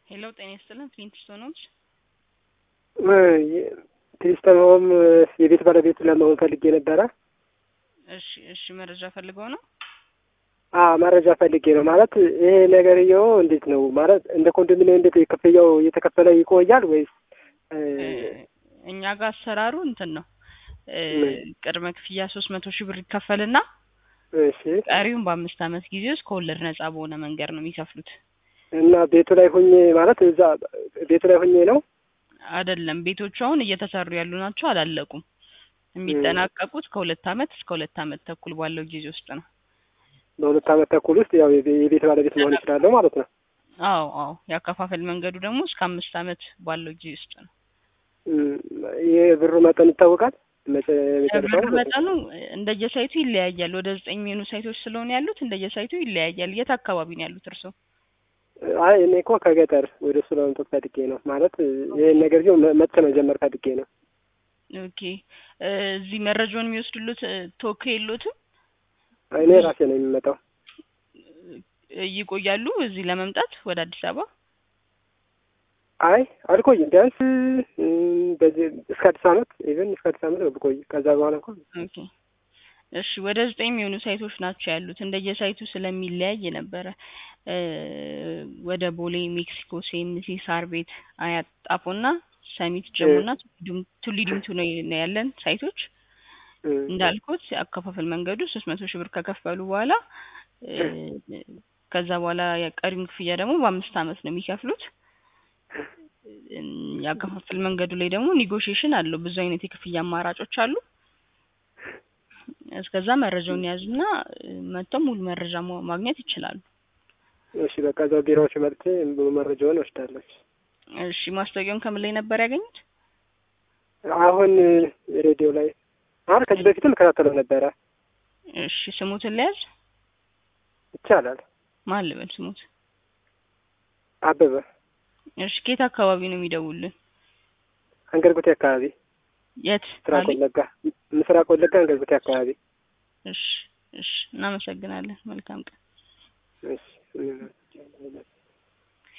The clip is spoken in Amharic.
ሄሎ ጤና ይስጥልን ፍሊንትስቶን ሆምስ ክሪስተን ሆም የቤት ባለቤት ለመሆን ፈልጌ ነበረ። እሺ እሺ መረጃ ፈልገው ነው አዎ መረጃ ፈልጌ ነው። ማለት ይሄ ነገርየው እንዴት ነው ማለት እንደ ኮንዶሚኒየም እንዴት ክፍያው እየተከፈለ ይቆያል ወይስ እኛ ጋር አሰራሩ እንትን ነው ቅድመ ክፍያ ሶስት መቶ ሺህ ብር ይከፈልና እሺ ቀሪውን በአምስት ዓመት ጊዜ ውስጥ ከወለድ ነጻ በሆነ መንገድ ነው የሚከፍሉት። እና ቤቱ ላይ ሁኜ ማለት እዛ ቤቱ ላይ ሁኜ ነው አይደለም ቤቶቹ አሁን እየተሰሩ ያሉ ናቸው፣ አላለቁም። የሚጠናቀቁት ከሁለት ዓመት እስከ ሁለት ዓመት ተኩል ባለው ጊዜ ውስጥ ነው። በሁለት ዓመት ተኩል ውስጥ ያው የቤት ባለቤት መሆን ይችላለሁ ማለት ነው። አዎ አዎ ያከፋፈል መንገዱ ደግሞ እስከ አምስት ዓመት ባለው ጊዜ ውስጥ ነው። የብሩ መጠን ይታወቃል። ብር መጠኑ እንደየሳይቱ ይለያያል። ወደ ዘጠኝ የሚሆኑ ሳይቶች ስለሆነ ያሉት እንደየሳይቱ ይለያያል። የት አካባቢ ነው ያሉት እርስዎ? አይ እኔ እኮ ከገጠር ወደ እሱ ለመምጣት ፈልጌ ነው ማለት ይህን ነገር ግን መጥቼ መጀመር ፈልጌ ነው። ኦኬ እዚህ መረጃውን የሚወስዱሉት ተወካይ የሎትም? እኔ ራሴ ነው የሚመጣው። ይቆያሉ እዚህ ለመምጣት ወደ አዲስ አበባ? አይ አልቆይም። ቢያንስ በዚህ እስከ አዲስ ዓመት ኢቨን እስከ አዲስ ዓመት ነው ብቆይ። ከዛ በኋላ እንኳን ኦኬ እሺ ወደ ዘጠኝ የሚሆኑ ሳይቶች ናቸው ያሉት። እንደየሳይቱ ስለሚለያይ ነበረ ወደ ቦሌ፣ ሜክሲኮ፣ ሴምሲ፣ ሳር ቤት፣ አያት፣ ጣፎና ሰሚት፣ ጀሙና ቱሊ ዲምቱ ነው ያለን ሳይቶች። እንዳልኩት አከፋፈል መንገዱ ሶስት መቶ ሺህ ብር ከከፈሉ በኋላ ከዛ በኋላ የቀሪውን ክፍያ ደግሞ በአምስት ዓመት ነው የሚከፍሉት። የአከፋፈል መንገዱ ላይ ደግሞ ኒጎሽዬሽን አለው። ብዙ አይነት የክፍያ አማራጮች አሉ። እስከዛ መረጃውን ያዙና መጥተው ሙሉ መረጃ ማግኘት ይችላሉ። እሺ በቃ እዛው ቢሮዎች መጥቼ መረጃውን ወስዳለሁ። እሺ ማስታወቂያውን ከምን ላይ ነበር ያገኙት? አሁን ሬዲዮ ላይ አሁን ከዚህ በፊትም እከታተለው ነበረ። እሺ ስሙትን ለያዝ ይቻላል። ማን ልበል ስሙት? አበበ። እሺ ከየት አካባቢ ነው የሚደውሉልን? አንገርጉቴ አካባቢ። የት? ምስራቅ ወለጋ ምስራቅ ወለጋ አንገርጉቴ አካባቢ። እሺ እሺ እናመሰግናለን። መልካም ቀን። እሺ